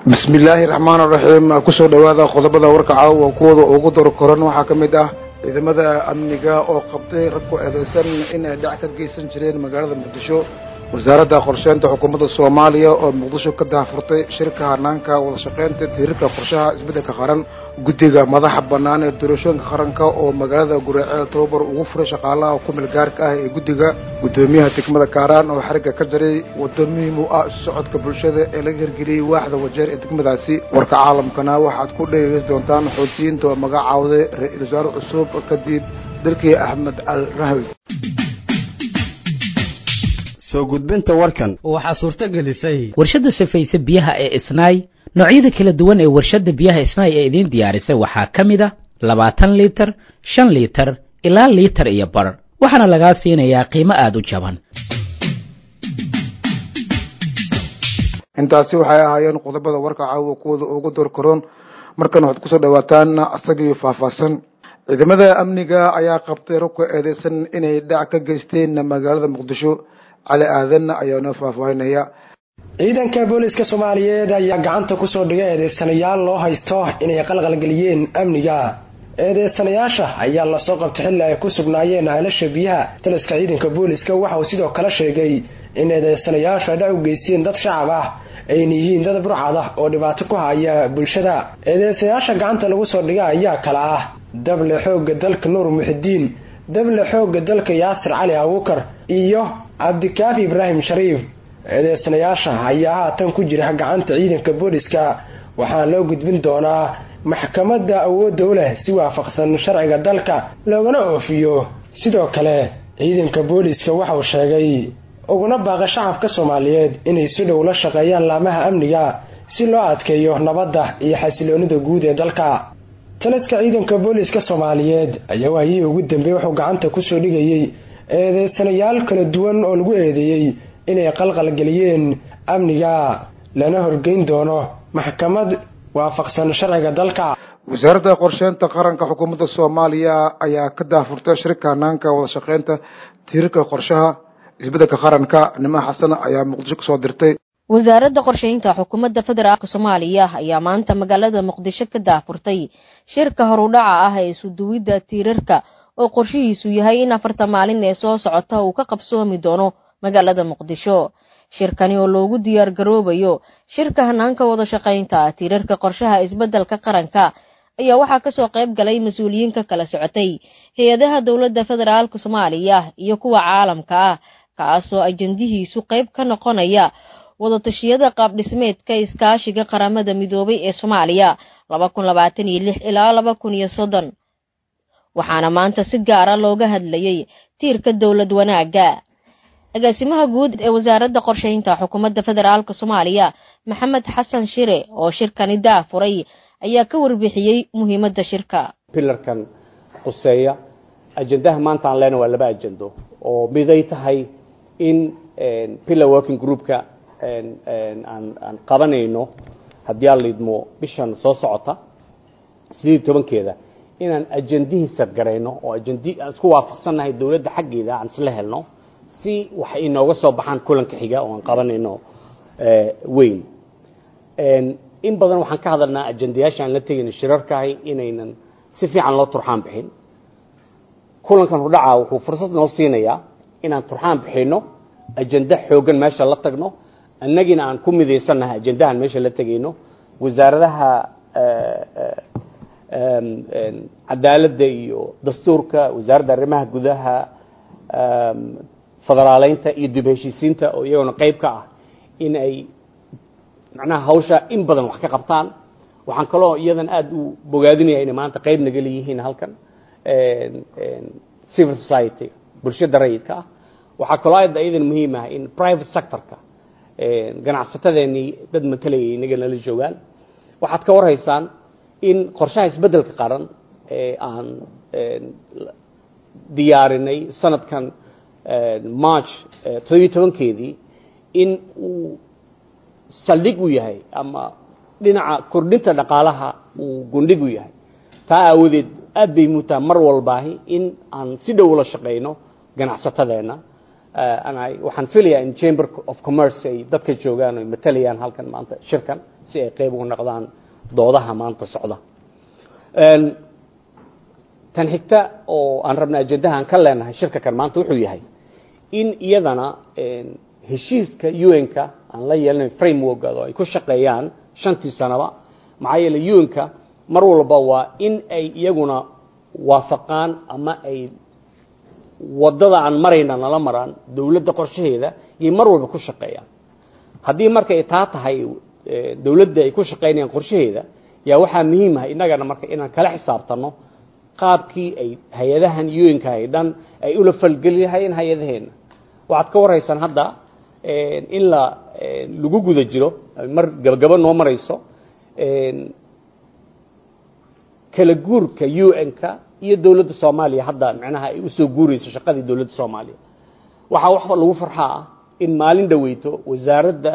bismi illaahi raxmaan raxiim kusoo dhowaada qodobada warka caawa kuwooda ugu dor koran waxaa ka mid ah ciidamada amniga oo qabtay rag ku eedeysan inay dhac ka geysan jireen magaalada muqdisho wasaaradda qorsheynta xukuumadda soomaaliya oo muqdisho ka daafurtay shirka hanaanka wadashaqeynta tirirka qorshaha isbeddelka qaran guddiga madaxa bannaan ee doorashooyinka qaranka oo magaalada guraaceel tababar ugu furay shaqaalaha kumil gaarka ah ee guddiga guddoomiyaha degmada kaaraan oo xarigga ka jaray waddo muhiim u ah isu socodka bulshada ee laga hirgeliyey waaxda wajeer ee degmadaasi warka caalamkana waxaad ku dhegeysan doontaan xoutiyiinta oo magacaawday ra-iisul wasaare cusub kadib dalkii axmed al rahwi soo gudbinta warkan waxaa suurto gelisay warshadda safayse biyaha ee isnaay noocyada kala duwan ee warshadda biyaha isnaay ee idiin diyaarisay waxaa ka mid a labaatan liitar shan liitar ilaa liitar iyo bar waxaana lagaa siinayaa qiimo aada u jaban intaasi waxay ahaayeen qodobada warka caawa kuwooda ugu door karoon markan waxaad kusoo dhawaataan asagii faahfaahsan ciidamada amniga ayaa qabtay rag ku eedeysan inay dhac ka geysteen magaalada muqdisho cali aadan ayaa noo faahfaahinaya ciidanka booliska soomaaliyeed ayaa gacanta kusoo dhigay eedeysanayaal loo haysto inay qalqalgeliyeen amniga eedeysanayaasha ayaa lasoo qabtay xilli ay ku sugnaayeen aalasha biyaha taliska ciidanka booliska waxa uu sidoo kale sheegay in eedeysanayaashu ay dhac u geysteen dad shacab ah ayna yihiin dad burcad ah oo dhibaato ku haya bulshada eedeysanayaasha gacanta lagu soo dhigay ayaa kala ah dable xoogga dalka nuur muxidiin dable xoogga dalka yaasir cali abuukar iyo cabdikaafi ibraahim shariif eedeysanayaasha ayaa haatan ku jira gacanta ciidanka booliska waxaana loo gudbin doonaa maxkamadda awoodda u leh si waafaqsan sharciga dalka loogana oofiyo sidoo kale ciidanka booliska waxauu sheegay uguna baaqa shacabka soomaaliyeed inay si dhow la shaqeeyaan laamaha amniga si loo adkeeyo nabadda iyo xasiloonida guud ee dalka taliska ciidanka booliska soomaaliyeed ayaa waayihii ugu dambeeyey wuxuu gacanta kusoo dhigayey eedeysanayaal kala duwan oo lagu eedeeyey inay qalqalgeliyeen amniga lana horgeyn doono maxkamad waafaqsan sharciga dalka wasaaradda qorsheynta qaranka xukuumadda soomaaliya ayaa ka daafurtay shirka hanaanka wadashaqeynta tiirarka qorshaha isbeddelka qaranka niman xasan ayaa muqdisho kasoo dirtay wasaaradda qorsheynta xukuumadda federaalka soomaaliya ayaa maanta magaalada muqdisho ka daafurtay shirka horudhaca ah ee isuduwidda tiirarka oo qorshihiisu yahay in afarta maalin ee soo socota uu ka qabsoomi doono magaalada muqdisho shirkani oo loogu diyaar garoobayo shirka hanaanka wada shaqaynta tiirarka qorshaha isbeddelka qaranka ayaa waxaa kasoo qayb galay mas-uuliyiin ka kala socotay hay-adaha dowladda federaalka soomaaliya iyo kuwa caalamka ah kaasoo ajandihiisu qayb ka noqonaya wadatashyada qaabdhismeedka iskaashiga qaramada midoobay ee soomaaliya laba kun labaatan iyo lix ilaa laba kun iyo soddon waxaana maanta si gaara looga hadlayay tiirka dowlad wanaagga agaasimaha guud ee wasaaradda qorsheynta xukuumadda federaalka soomaaliya maxamed xasan shire oo shirkani daafuray ayaa ka warbixiyey muhiimadda shirka pilarkan quseeya ajendaha maanta aan leenahay waa laba ajendo oo miday tahay in pillar working groupka aan aan qabanayno haddii aan liidmo bishan soo socota sideed iyo tobankeeda inaan ajendihii sadgarayno oo ajendi aan isku waafaqsannahay dowladda xaggeeda aan isla helno si waxay inooga soo baxaan kulanka xiga oo aan qabanayno weyn in badan waxaan ka hadalnaa ajendayaasha aan la tegayno shirarkahay inaynan si fiican loo turxaan bixin kulankan hudhaca wuxuu fursad noo siinayaa inaan turxaan bixino ajenda xooggan meesha la tagno annagina aan ku midaysannahay ajendahan meesha la tegayno wasaaradaha cadaaladda iyo dastuurka wasaaradda arrimaha gudaha federaaleynta iyo dib heshiisiinta oo iyagona qayb ka ah in ay macnaha hawsha in badan wax ka qabtaan waxaan kaloo iyadan aada u bogaadinaya inay maanta qayb naga leeyihiin halkan civil society bulshada rayidka ah waxaa kaloo aada iyadan muhiim ah in private sectorka ganacsatadeenii dad matalayay inaga nala joogaan waxaad ka warhaysaan in qorshaha isbeddelka qaran ee aan diyaarinay sanadkan march toddobiyo tobankeedii in uu saldhig u yahay ama dhinaca kordhinta dhaqaalaha uu gundhig u yahay taa aawadeed aad bay mutaa mar walbaahi in aan si dhow ula shaqayno ganacsatadeenna waxaan filayaa in chamber of commerce ay dadka joogaan oy matalayaan halkan maanta shirkan si ay qeyb uga noqdaan doodaha maanta socda tan xigta oo aan rabna ajendaha aan ka leenahay shirka kan maanta wuxuu yahay in iyadana heshiiska un-ka aan la yeelanayn frameworkooda oo ay ku shaqeeyaan shantii sanaba maxaa yeele un-ka mar walba waa in ay iyaguna waafaqaan ama ay wadada aan marayna nala maraan dawladda qorshaheeda iyay mar walba ku shaqeeyaan haddii marka ay taa tahay dawladda ay ku shaqaynayaan qorshaheeda yaa waxaa muhiim ah innagana marka inaan kala xisaabtano qaabkii ay hay-adahan un-ka ay dhan ay ula falgeliyahayeen hay-adaheenna waxaad ka waraysaan hadda in la lagu guda jiro mar gabagabo noo marayso kala guurka un-ka iyo dawladda soomaaliya hadda micnaha ay usoo guurayso shaqadii dawladda soomaaliya waxaa wax lagu farxaa ah in maalin dhaweyto wasaaradda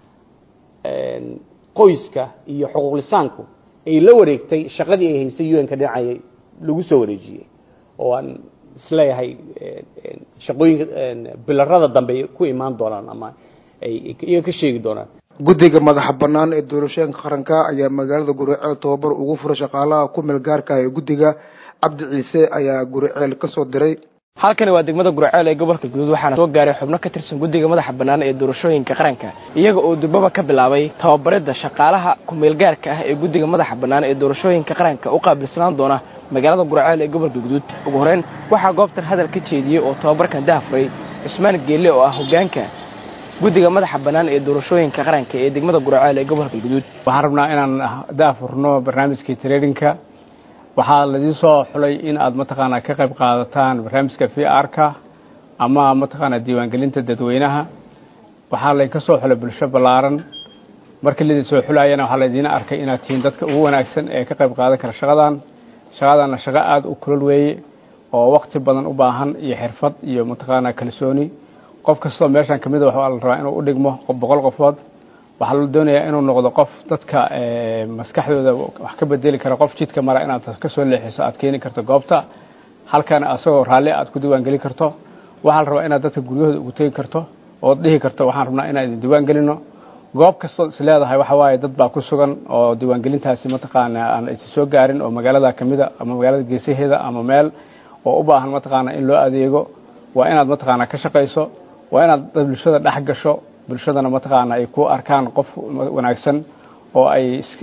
qoyska iyo xuquuqlisaanku ay la wareegtay shaqadii ay haysay un-ka dhinacay lagu soo wareejiyey oo aan isleeyahay shaqooyinka bilarada dambe ay ku imaan doonaan ama ay iyaga ka sheegi doonaan guddiga madaxa bannaan ee doorashooyinka qaranka ayaa magaalada guriceel tobabar ugu furay shaqaalaha ku meel gaarka ah ee guddiga cabdi ciise ayaa guriceel ka soo diray halkani waa degmada gurceel ee gobolka guduud waxaana soo gaaray xubno ka tirsan guddiga madaxa bannaan ee doorashooyinka qaranka iyaga oo durbaba ka bilaabay tababaridda shaqaalaha ku-meelgaarka ah ee guddiga madaxa bannaan ee doorashooyinka qaranka u qaabilsanaan doona magaalada gurceel ee gobolka guduud ugu horeyn waxaa goobtan hadal ka jeediyey oo tababarkan dahafuray cusmaan geelle oo ah hogaanka guddiga madaxa bannaan ee doorashooyinka qaranka ee degmada gurceel ee gobolka guduud waxaan rabnaa inaan daafurno barnaamijkii traininka waxaa laidin soo xulay in aad mataqaanaa ka qayb qaadataan barnaamijka v r-ka ama mataqaanaa diiwaangelinta dadweynaha waxaa laydinka soo xulay bulsho ballaaran markii laydin soo xulayana waxaa laydiina arkay inaad tihiin dadka ugu wanaagsan ee ka qayb qaadan kara shaqadan shaqadana shaqo aada u kulol weeye oo wakti badan u baahan iyo xirfad iyo mataqaanaa kalsooni qof kastoo meeshan kamid a waxaa la rabaa inuu u dhigmo boqol qofood waxaa la doonayaa inuu noqdo qof dadka maskaxdooda wax ka bedeli kara qof jidka mara inaad ka soo leexiso aad keeni karto goobta halkana asagoo raalli aad ku diiwaangelin karto waxaa la rabaa inaad dadka guryahooda ugu tegi karto ood dhihi karto waxaan rabnaa inaan idin diiwaangelino goob kastood is leedahay waxa waaye dad baa ku sugan oo diiwaangelintaasi mataqaana aan is soo gaarin oo magaalada kamida ama magaalada geesaheeda ama meel oo u baahan mataqaana in loo adeego waa inaad mataqaana ka shaqayso waa inaad bulshada dhex gasho bulshadana mataqaana ay ku arkaan qof wanaagsan oo ay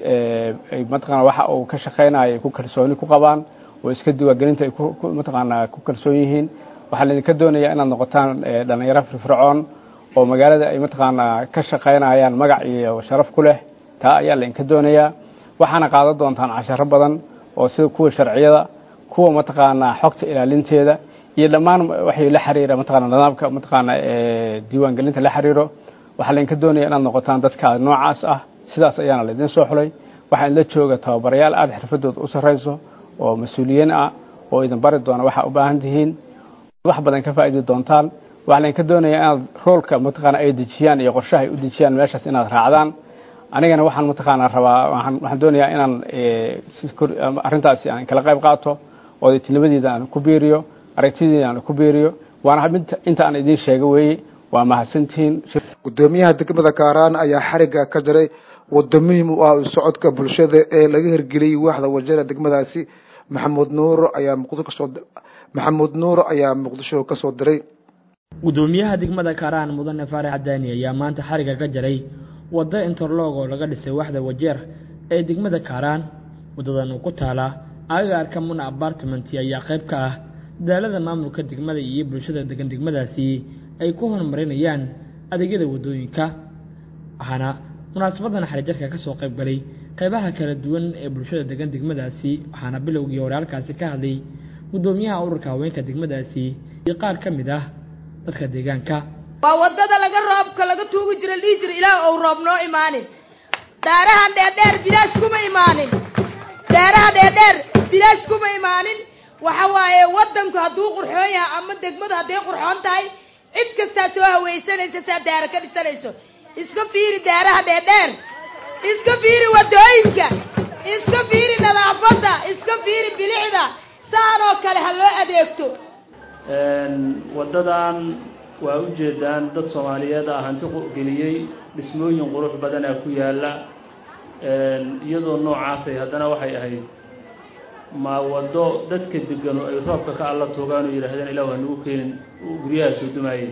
ay mataqaana waxa uu ka shaqaynayo ay ku kalsooni ku qabaan oo iska diiwaangelinta ay ku mataqaana ku kalsoon yihiin waxaa laydinka doonayaa inaad noqotaan dhalinyaro firfircoon oo magaalada ay mataqaana ka shaqaynayaan magac iyo sharaf ku leh taa ayaa laydinka doonayaa waxaana qaadan doontaan casharo badan oo sida kuwa sharciyada kuwa mataqaana xogta ilaalinteeda iyo dhammaan waxay la xiriira mataqaana nidaamka mataqaana diiwaangelinta la xiriiro waxaa laydinka doonaya inaad noqotaan dadka noocaas ah sidaas ayaana laydin soo xulay waxaa idinla jooga tababarayaal aada xirfadooda u sarrayso oo mas-uuliyiin ah oo idin bari doona waxaa u baahan tihiin wax badan ka faa'idi doontaan waxaa laydinka doonaya inaad roolka mataqaana ay dejiyaan iyo qorshaha ay u dejiyaan meeshaas inaad raacdaan anigana waxaan mataqaana rabaa waxaan doonayaa inaan arrintaasi aan kala qayb qaato oodaytinimadeeda aan ku biiriyo aragtideeda aan ku biiriyo waana inta aan idiin sheega weeye waa mahadsantihiin guddoomiyaha degmada kaaraan ayaa xarigga ka jaray waddo muhiim u ah socodka bulshada ee laga hirgeliyey waaxda wajara degmadaasi maxamuud nuur ayaa muqdisho kasoo maxamuud nuur ayaa muqdisho ka soo diray guddoomiyaha degmada kaaraan mudane faarax cadaani ayaa maanta xarigga ka jaray waddo interlog oo laga dhisay waaxda wajeer ee degmada kaaraan waddadan ku taala agagaarka muna apartment ayaa qayb ka ah dadaalada maamulka degmada iyo bulshada degan degmadaasi ay ku horumarinayaan adeegyada waddooyinka waxaana munaasabadan xarijarka ka soo qayb galay qaybaha kala duwan ee bulshada degan degmadaasi waxaana bilowgii hore halkaasi ka hadlay guddoomiyaha ururka haweenka degmadaasi iyo qaar ka mid ah dadka deegaanka waa waddada laga roobka laga tuugi jira dhihi jira ilaah ou roob noo imaanin daarahan dheerdheer bilaash kuma imaanin daaraha dheerdheer bilaash kuma imaanin waxa waaye waddanku hadduu qurxoon yahay ama degmadu hadday qurxoon tahay cid kastaa soo hawaysanaysa saa daara ka dhisanayso iska fiiri daaraha dheerdheer iska fiiri waddooyinka iska fiiri nadaafadda iska fiiri bilixda saanoo kale ha loo adeegto waddadan waa ujeedaan dad soomaaliyeed ah hanti geliyey dhismooyin qurux badanaa ku yaalla iyadoo noocaasay haddana waxay ahayd ma waddo dadka degano ay roobka ka alla toogaan oo yidhaahdeen ilah waa nagu keenin guryaha soo dumaayey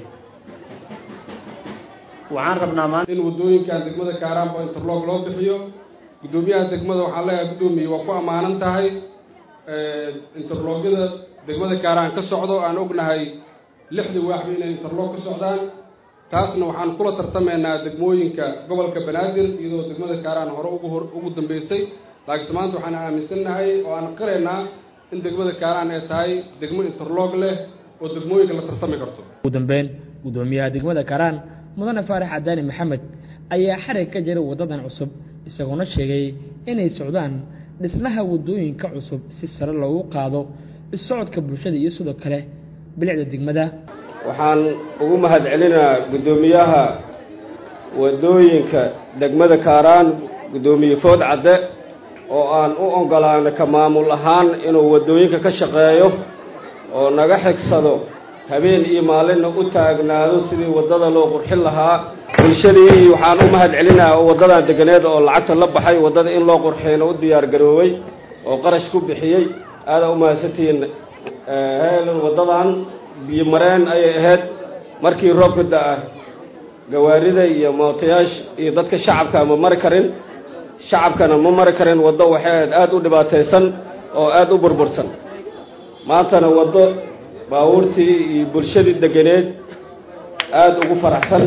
waxaan rabnaa maanta in waddooyinkan degmada kaaraanba interlog loo bixiyo guddoomiyaha degmada waxaan leeyahay guddoomiye waa ku ammaanan tahay interlogyada degmada kaaraan ka socdo aan ognahay lixdii waaxba inay interlog ka socdaan taasna waxaan kula tartamaynaa degmooyinka gobolka banaadir iyadoo degmada kaaraan hore ugu hor ugu dambeysay laakiinse maanta waxaan aaminsannahay oo aan qiraynaa in degmada kaaraan ay tahay degmo interlog leh oo degmooyinka la tartami karto ugu dambeyn guddoomiyaha degmada kaaraan mudane faarax cadaani maxamed ayaa xarig ka jiray waddadan cusub isagoona sheegay inay socdaan dhismaha waddooyinka cusub si sare loogu qaado isocodka bulshada iyo sidoo kale bilicda degmada waxaan ugu mahad celinaa guddoomiyaha waddooyinka degmada kaaraan guddoomiye food cadde oo aan u ogolaano ka maamul ahaan inuu waddooyinka ka shaqeeyo oo naga xigsado habeen iyo maalinna u taagnaado sidii waddada loo qurxin lahaa bulshadii waxaan u mahad celinaa oo waddadan deganeed oo lacagta la baxay waddada in loo qurxiyna u diyaar garoobay oo qarash ku bixiyey aadaa u mahadsantihiin waddadan biyo mareen ayay ahayd markii roobka da-a gawaarida iyo mootayaasha iyo dadka shacabka ma mari karin shacabkana ma mari karin waddo waxay ahayd aada u dhibaataysan oo aada u burbursan maantana waddo baabuurtii iyo bulshadii deganeed aada ugu faraxsan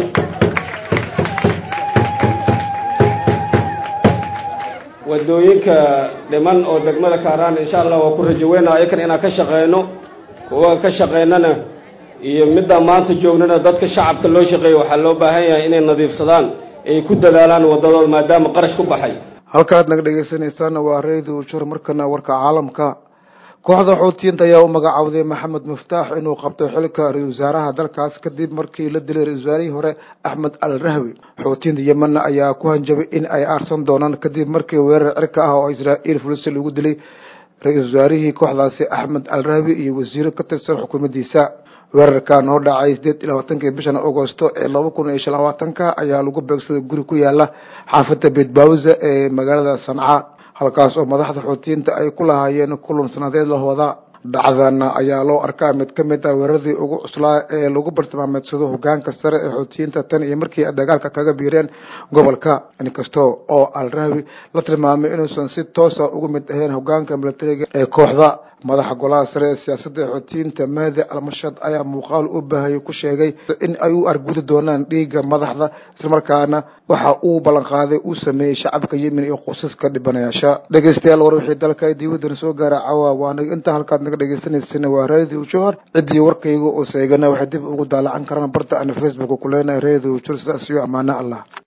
waddooyinka dhiman oo degmada kaaraan insha allah waa ku rajaweynaa ayakan inaan ka shaqeyno kuwa ka shaqeynana iyo middaa maanta joognana dadka shacabka loo shaqeeya waxaa loo baahan yahay inay nadiifsadaan ay ku dadaalaan waddadooda maadaama qarash ku baxay halkaad naga dhegaysanaysaana waa radio jur markana warka caalamka kooxda xuutiyiinta ayaa u magacaawday maxamed muftaax inuu qabtay xilka ra-isul wasaaraha dalkaas kadib markii la dilay ra-isul wasaarihii hore axmed al rahwi xuutiyiinta yemenna ayaa ku hanjabay in ay aarsan doonaan kadib markii weerar cirka ah oo israa'iil fulisa lagu dilay ra-isul wasaarihii kooxdaasi axmed al rahwi iyo wasiiro ka tirsan xukuumaddiisa weerarkan oo dhacay sideed iyo labaatankii bishan agosto ee laba kun iyo shan labaatanka ayaa lagu beegsaday guri ku yaala xaafadda beetbawza ee magaalada sanca halkaas oo madaxda xuutiyiinta ay ku lahaayeen kulan sanadeed lahooda dhacdana ayaa loo arkaa mid ka mid ah weeraradii ugu cuslaa ee lagu bartilmaameedsado hogaanka sare ee xuutiyiinta tan iyo markii ay dagaalka kaga biireen gobolka inkasta oo al rahwi la tilmaamay inuusan si toosa uga mid ahayn hogaanka milatariga ee kooxda madaxa golaha sare ee siyaasadda xuutiyiinta mahdi almashad ayaa muuqaal u baahayay ku sheegay in ay u argudi doonaan dhiigga madaxda islamarkaana waxa uu ballanqaaday uu sameeyey shacabka yemen iyo qosaska dhibanayaasha dhegeystayaal war wixii dalka diiwadan soo gaara cawa waana inta halkaad naga dhegeysaneysana waa radio johor ciddii warkayga oo seegana waxay dib ugu daalacan karaan barta ana facebook ku leenahay radio jor sidaas iyo ammaano allah